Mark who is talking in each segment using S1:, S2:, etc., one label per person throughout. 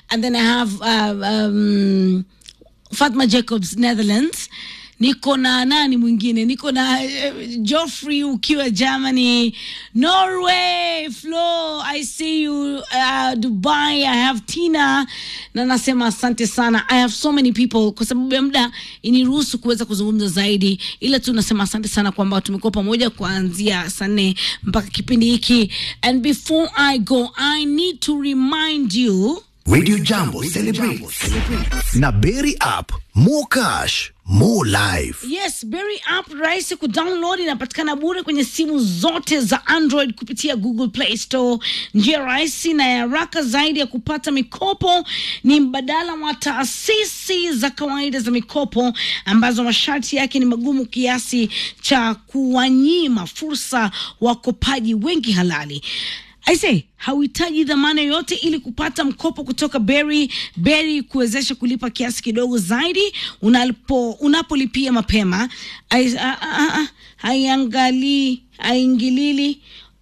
S1: and then I have uh, um, Fatma Jacobs Netherlands niko na nani mwingine niko na uh, Joffrey ukiwa Germany Norway Flo I see you uh, Dubai I have Tina na nasema asante sana I have so many people kwa sababu ya muda iniruhusu kuweza kuzungumza zaidi ila tu nasema asante sana kwamba tumekuwa pamoja kuanzia saa nne mpaka kipindi hiki and before I go I need to remind you
S2: Radio Jambo celebrates na Berry app more cash more life.
S1: Yes, Berry app rahisi kudownload, inapatikana bure kwenye simu zote za Android kupitia Google Play Store. Njia rahisi na ya haraka zaidi ya kupata mikopo ni mbadala wa taasisi za kawaida za mikopo ambazo masharti yake ni magumu kiasi cha kuwanyima fursa wakopaji wengi halali. Aise, hauhitaji dhamana yoyote ili kupata mkopo kutoka Berry. Berry kuwezesha kulipa kiasi kidogo zaidi unapo unapolipia mapema. Ai- a- a- a- Haiangalii, haingilili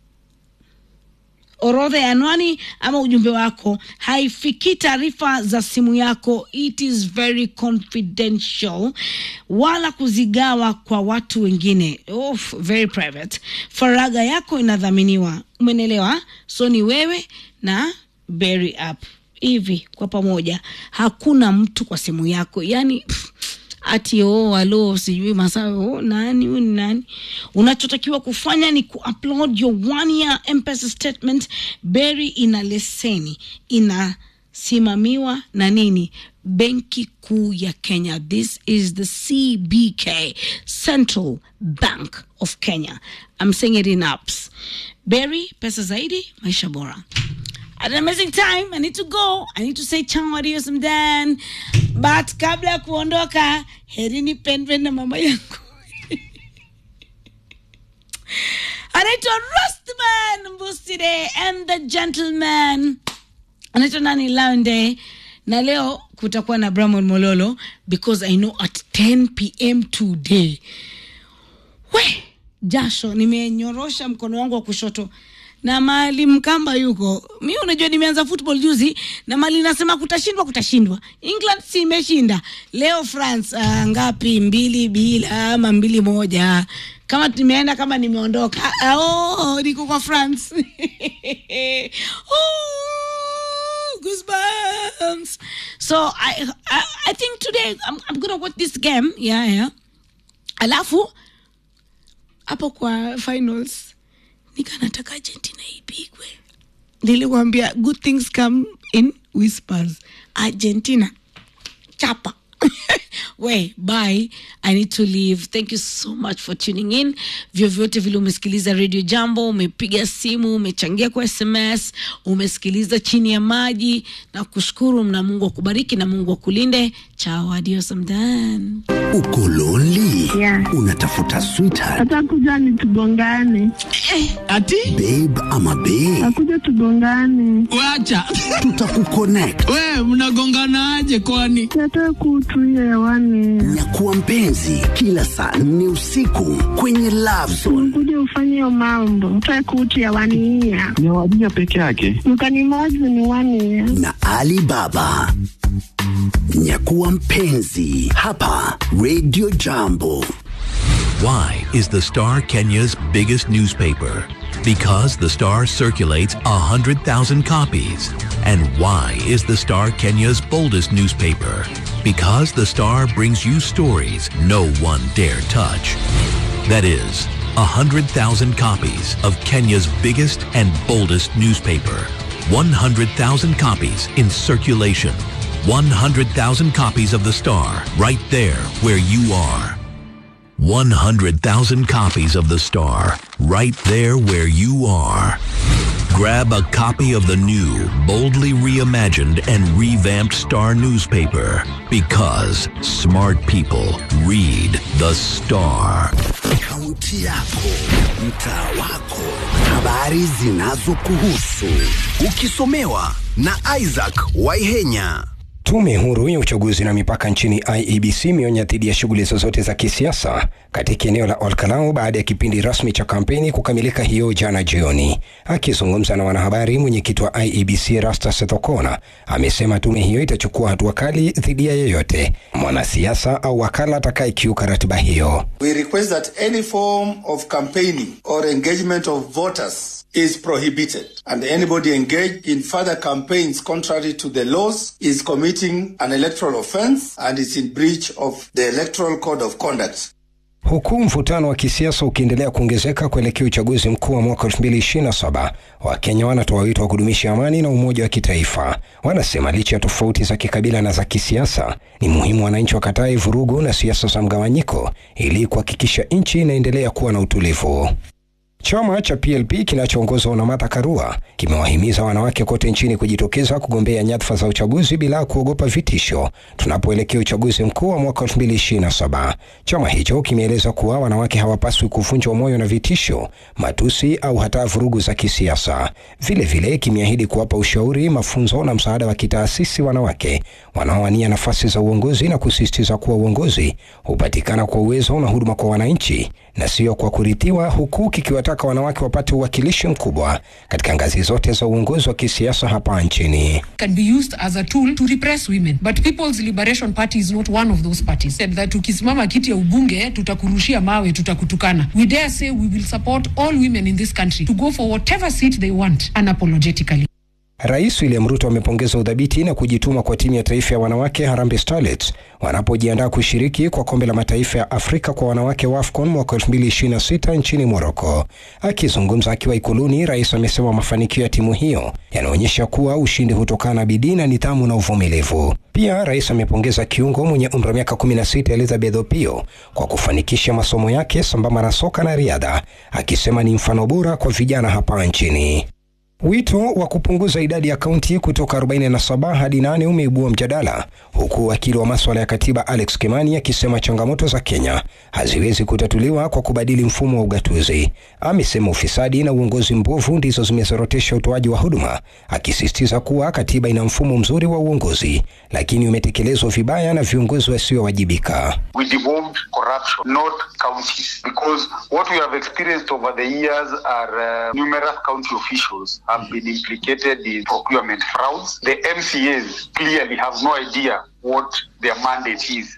S1: orodha ya anwani ama ujumbe wako, haifikii taarifa za simu yako, it is very confidential, wala kuzigawa kwa watu wengine. Oof, very private. Faragha yako inadhaminiwa, umenelewa? So ni wewe na Berry app hivi kwa pamoja, hakuna mtu kwa simu yako, yani pff, ati oh, alo sijui masaa oh, nani huyu ni nani unachotakiwa kufanya ni kuupload your one year mpesa statement Berry ina leseni inasimamiwa na nini benki kuu ya kenya this is the cbk central bank of kenya i'm saying it in apps Berry pesa zaidi maisha bora Had an amazing time. I need to go. I need to say ciao, adios, and then. But kabla ya kuondoka, heri nipendwe na mama yangu. Anaitwa Rustman Mbusire and the gentleman. Anaitwa nani Launde. Na leo kutakuwa na Bramon Mololo because I know at 10 p.m. today we jasho nimenyorosha mkono wangu wa kushoto na mali mkamba yuko mi unajua nimeanza football juzi na mali nasema kutashindwa kutashindwa england si imeshinda leo france uh, ngapi mbili bila ama mbili moja kama nimeenda kama nimeondoka Ah, oh, niko kwa france oh, goosebumps so I, I, i think today I'm, i'm gonna watch this game yeah, yeah. alafu hapo kwa finals nika nataka argentina ipigwe nilikwambia good things come in whispers argentina chapa we bye i need to leave thank you so much for tuning in vyovyote vile umesikiliza radio jambo umepiga simu umechangia kwa sms umesikiliza chini ya maji na kushukuru na mungu akubariki na mungu akulinde chao adios amdan
S2: Uko lonely?
S3: Yeah.
S2: Unatafuta sweetheart,
S3: atakuja ni tugongane,
S4: ati
S2: babe ama babe?
S3: akuja tugongane,
S4: wacha
S2: Tutakuconnect.
S4: we mnagonganaje kwani
S3: yatoe kutu hiyo hewani,
S2: Nyakuwa mpenzi kila saa nne usiku kwenye Love Zone.
S3: kuja ufanye hiyo mambo, toe kutu hewani hiya
S5: ni wadija peke yake.
S3: mkanimozi ni wani ya
S2: na Ali Baba. Nyakuwa mpenzi hapa Radio Jambo.
S6: Why is the Star Kenya's biggest newspaper? Because the Star circulates 100,000 copies. And why is the Star Kenya's boldest newspaper? Because the Star brings you stories no one dare touch. That is, 100,000 copies of Kenya's biggest and boldest newspaper. 100,000 copies in circulation. 100,000 copies of the Star right there where you are. 100,000 copies of The Star, right there where you are. Grab a copy of the new, boldly reimagined and revamped Star newspaper because smart people read The Star.
S2: Kaunti yako, mtaa wako, habari zinazokuhusu, ukisomewa na Isaac Waihenya.
S5: Tume huru ya uchaguzi na mipaka nchini IEBC imeonya dhidi ya shughuli zozote za kisiasa katika eneo la Olkalau baada ya kipindi rasmi cha kampeni kukamilika hiyo jana jioni. Akizungumza na wanahabari, mwenyekiti wa IEBC Erastus Thokona amesema tume hiyo itachukua hatua kali dhidi ya yeyote mwanasiasa au wakala atakayekiuka ratiba hiyo.
S7: We request that any form of campaigning or engagement of voters is prohibited and anybody engaged in further campaigns contrary to the laws is committing an electoral offense and is in breach of the Electoral Code of Conduct.
S5: Huku mvutano wa kisiasa ukiendelea kuongezeka kuelekea uchaguzi mkuu wa mwaka 2027, Wakenya wanatoa wito wa kudumisha amani na umoja wa kitaifa. Wanasema licha ya tofauti za kikabila na za kisiasa, ni muhimu wananchi wakatae vurugu na siasa za mgawanyiko ili kuhakikisha nchi inaendelea kuwa na utulivu. Chama cha PLP kinachoongozwa na Martha Karua kimewahimiza wanawake kote nchini kujitokeza kugombea nyadhifa za uchaguzi bila kuogopa vitisho tunapoelekea uchaguzi mkuu wa mwaka 2027. Chama hicho kimeeleza kuwa wanawake hawapaswi kuvunjwa moyo na vitisho, matusi au hata vurugu za kisiasa. Vilevile kimeahidi kuwapa ushauri, mafunzo na msaada wa kitaasisi wanawake wanaowania nafasi za uongozi na kusisitiza kuwa uongozi hupatikana kwa uwezo na huduma kwa wananchi na sio kwa kurithiwa, huku kikiwataka wanawake wapate uwakilishi mkubwa katika ngazi zote za uongozi wa kisiasa hapa nchini.
S8: can be used as a tool to repress women but People's Liberation Party is not one of those parties Said that ukisimama kiti ya ubunge tutakurushia mawe tutakutukana we dare say we will support all women in this country to go for whatever seat they want unapologetically
S5: Rais William Ruto amepongeza udhabiti na kujituma kwa timu ya taifa ya wanawake Harambee Starlets wanapojiandaa kushiriki kwa kombe la mataifa ya Afrika kwa wanawake wa AFCON mwaka 2026 nchini Morocco. Akizungumza akiwa Ikuluni, rais amesema mafanikio ya timu hiyo yanaonyesha kuwa ushindi hutokana na bidii na nidhamu na uvumilivu. Pia rais amepongeza kiungo mwenye umri wa miaka 16 Elizabeth Opio kwa kufanikisha masomo yake sambamba na soka na riadha, akisema ni mfano bora kwa vijana hapa nchini. Wito wa kupunguza idadi ya kaunti kutoka 47 hadi 8 umeibua mjadala, huku wakili wa maswala ya katiba Alex Kimani akisema changamoto za Kenya haziwezi kutatuliwa kwa kubadili mfumo wa ugatuzi. Amesema ufisadi na uongozi mbovu ndizo zimezorotesha utoaji wa huduma, akisisitiza kuwa katiba ina mfumo mzuri wa uongozi, lakini umetekelezwa vibaya na viongozi wasiowajibika.
S9: we devolved corruption, not counties. Because what we have experienced over the years are uh, numerous county officials have been implicated in procurement frauds. The MCAs clearly have no idea what their mandate is.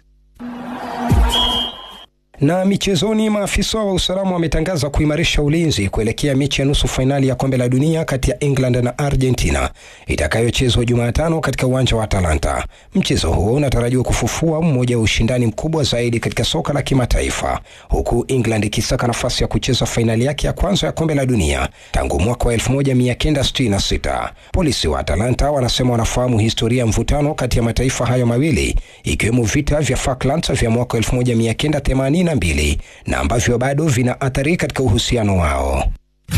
S5: Na michezoni, maafisa wa usalama wametangaza kuimarisha ulinzi kuelekea mechi ya nusu fainali ya kombe la dunia kati ya England na Argentina itakayochezwa Jumatano katika uwanja wa Atalanta. Mchezo huo unatarajiwa kufufua mmoja wa ushindani mkubwa zaidi katika soka la kimataifa, huku England ikisaka nafasi ya kucheza fainali yake ya kwanza ya kombe la dunia tangu mwaka wa 1966. Polisi wa Atalanta wanasema wanafahamu historia ya mvutano kati ya mataifa hayo mawili ikiwemo vita vya Falklands vya mwaka 1982 na ambavyo bado vina athari katika uhusiano wao.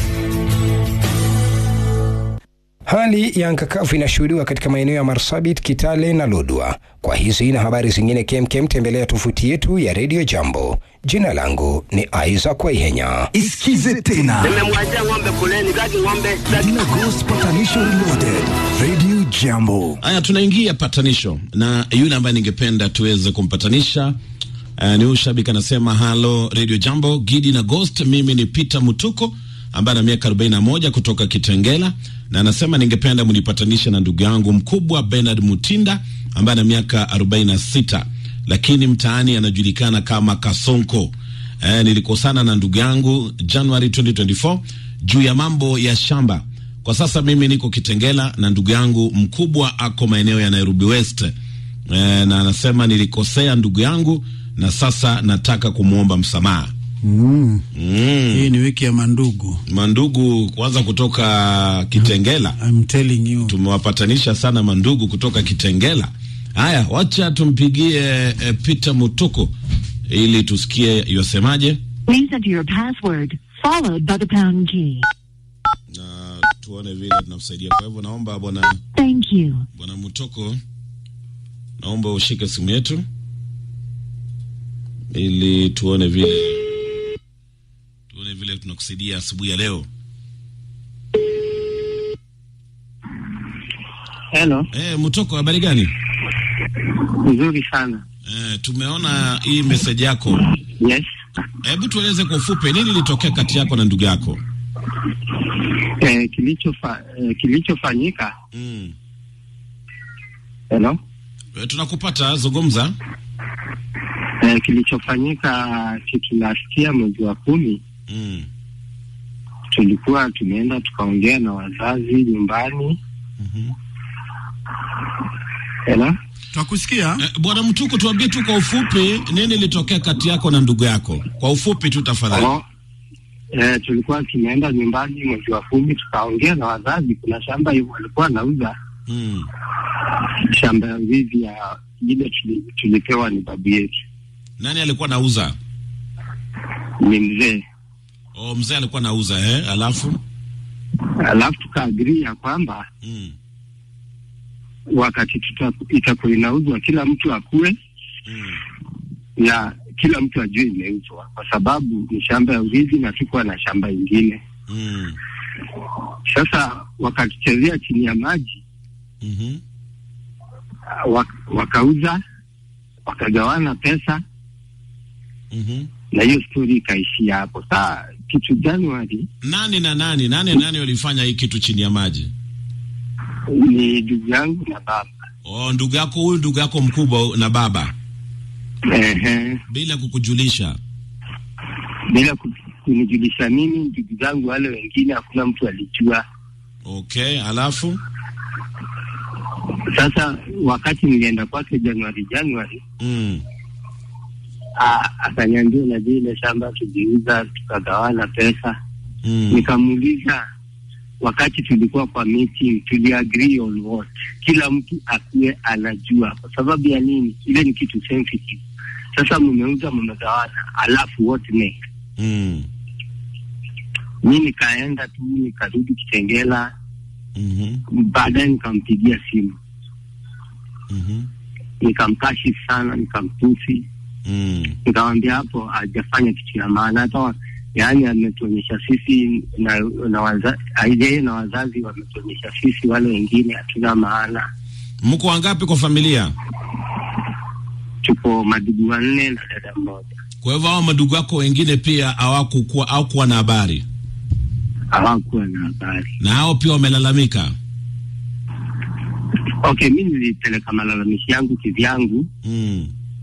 S5: Hali ya anga kavu inashuhudiwa katika maeneo ya Marsabit, Kitale na Lodwa. Kwa hizi na habari zingine kemkem, tembelea tovuti yetu ya Radio Jambo. Jina langu ni Isaac Waihenya.
S2: Isikize tena
S10: Nimemwachia ng'ombe kuleni, taki ng'ombe
S2: Dina Ghost Patanisho Reloaded. Radio Jambo.
S4: Haya, tunaingia patanisho na yule ambaye ningependa tuweze kumpatanisha uh, ni huyu shabiki anasema, halo Radio Jambo, Gidi na Ghost. Mimi ni Peter Mutuko ambaye ana miaka 41 kutoka Kitengela, na anasema ningependa mnipatanishe na ndugu yangu mkubwa Bernard Mutinda ambaye ana miaka 46 lakini mtaani anajulikana kama Kasonko. Eh, nilikosana na ndugu yangu January 2024 juu ya mambo ya shamba. Kwa sasa mimi niko Kitengela na ndugu yangu mkubwa ako maeneo ya Nairobi West. Eh, na anasema nilikosea ndugu yangu na sasa nataka kumwomba msamaha.
S11: Mm.
S4: Mm.
S11: Hii ni wiki ya mandugu.
S4: Mandugu kwanza kutoka Kitengela.
S11: I'm telling you.
S4: Tumewapatanisha sana mandugu kutoka Kitengela. Haya, wacha tumpigie eh, Peter Mutuko ili tusikie yosemaje.
S12: Please enter your password, followed by the pound key.
S4: na tuone vile tunamsaidia. Kwa hivyo naomba bwana
S12: Thank you.
S4: bwana Mutoko, naomba ushike simu yetu ili tuone vile tuone vile tunakusaidia asubuhi ya leo.
S13: Hello.
S4: Eh, Mutoko, habari gani?
S13: Nzuri sana.
S4: Eh, tumeona hii message yako.
S13: Yes.
S4: Hebu tueleze kwa ufupi nini ilitokea kati yako na ndugu yako?
S13: Eh, kilichofa, eh, kilichofanyika
S4: Mm.
S13: hello?
S4: Eh, tunakupata, zungumza.
S13: Eh, kilichofanyika kitu last year mwezi wa kumi
S4: Mm.
S13: tulikuwa tumeenda tukaongea na wazazi nyumbani. Hello?
S11: Twakusikia.
S4: Eh, Bwana Mtuku, tuambie tu kwa ufupi nini ilitokea kati yako na ndugu yako, kwa ufupi tu tafadhali.
S13: Oh, eh, tulikuwa tumeenda nyumbani mwezi wa kumi tukaongea na wazazi. Kuna shamba hiyo walikuwa wanauza
S4: Mm.
S13: shamba ya ndizi ya ile tuli, tulipewa ni babu yetu,
S4: Nani alikuwa nauza?
S13: ni mzee.
S4: Oh, mzee alikuwa nauza eh, alafu
S13: Alafu tukaagiri ya kwamba
S4: mm.
S13: wakati tuta- itakuwa inauzwa kila mtu akue
S4: Mm.
S13: na kila mtu ajue imeuzwa, kwa sababu ni shamba ya urithi na tukuwa na shamba ingine.
S4: Mm.
S13: Sasa wakatuchezea chini ya maji
S4: Mhm.
S13: wak, wakauza wakagawana pesa
S4: Mhm.
S13: na hiyo stori ikaishia hapo. Saa kitu Januari
S4: Nani na nani nani nani walifanya hii kitu chini ya maji?
S13: ni ndugu yangu na baba
S4: Oh, ndugu yako huyu, ndugu yako mkubwa na baba,
S13: Ehe.
S4: bila kukujulisha.
S13: bila ku- kunijulisha mimi, ndugu zangu wale wengine, hakuna mtu alijua.
S4: Okay, alafu
S13: Sasa wakati nilienda kwake Januari Januari,
S4: mm.
S13: a- akaniambia unajua ile shamba tuliuza tukagawana pesa.
S4: Mm.
S13: Nikamuuliza wakati tulikuwa kwa meeting tuliagree on what, kila mtu akuwe anajua. Kwa sababu ya nini? Ile ni kitu sensitive. Sasa mmeuza mmegawana, alafu what next?
S4: Mm.
S13: Mi nikaenda tu nikarudi Kitengela,
S4: Mhm.
S13: baadaye nikampigia simu
S4: Mhm.
S13: nikamkashifu sana, nikamtusi,
S4: Mm.
S13: nikamwambia hapo hajafanya kitu ya maana, hata wa- yaani ametuonyesha sisi na, na waza, yeye na wazazi wametuonyesha sisi wale wengine hatuna maana.
S4: Mko wangapi kwa familia?
S13: Tupo madugu wanne na dada mmoja,
S4: Kwa hivyo hao madugu yako wengine pia hawakukuwa hawakuwa na habari,
S13: hawakuwa na habari.
S4: na hao pia wamelalamika.
S13: Okay, mi nilipeleka malalamishi yangu kivyangu,
S4: Mm.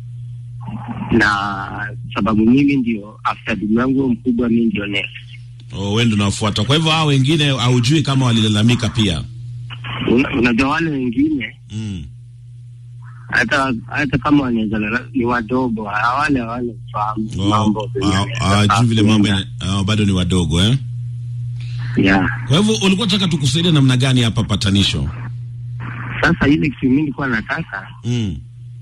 S13: na sababu mimi ndio after ndugu yangu huyo mkubwa, mi ndio next.
S4: Oh, wewe ndio unafuata. Kwa hivyo hao wengine haujui kama walilalamika pia.
S13: Una- Unajua wale wengine
S4: Mm.
S13: hata hata kama wanaweza lala- ni wadogo, wale wale fahamu mambo
S4: Oh,
S13: venye
S4: ah,
S13: yanaweza
S4: hawajui vile mambo
S13: kwenda.
S4: ina- ah, bado ni wadogo eh?
S13: yeah.
S4: Kwa hivyo ulikuwa unataka tukusaidia namna gani hapa patanisho?
S13: Sasa ile kitu mimi nilikuwa nataka
S4: Mm.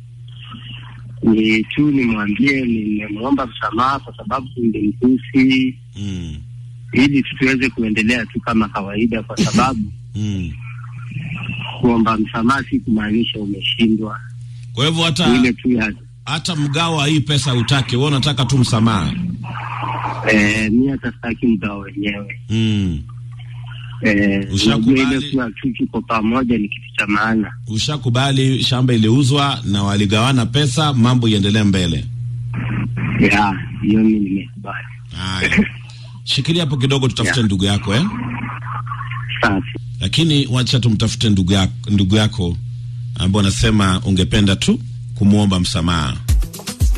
S13: ni tu nimwambie nimemwomba msamaha kwa sababu nilimtusi,
S4: Mm.
S13: ili tu tuweze kuendelea tu kama kawaida, kwa sababu
S4: Mm.
S13: kuomba msamaha si kumaanisha umeshindwa.
S4: Kwa hivyo
S13: Ni
S4: hata
S13: ile tu ya
S4: hata mgao wa hii pesa utake, wewe unataka tu msamaha.
S13: eh, mi hata sitaki mgao wenyewe
S4: Mm.
S13: eh,
S4: Ushakubali?
S13: unajua ile kuwa tu tuko pamoja ni kitu cha maana.
S4: Ushakubali shamba iliuzwa na waligawana pesa, mambo iendelee mbele.
S13: Ya, hiyo mi nimekubali.
S4: Haya. Shikilia hapo kidogo tutafute ndugu yako eh?
S13: Safi.
S4: Lakini wacha tumtafute ndugu yako, ndugu yako ambao anasema ungependa tu kumwomba msamaha.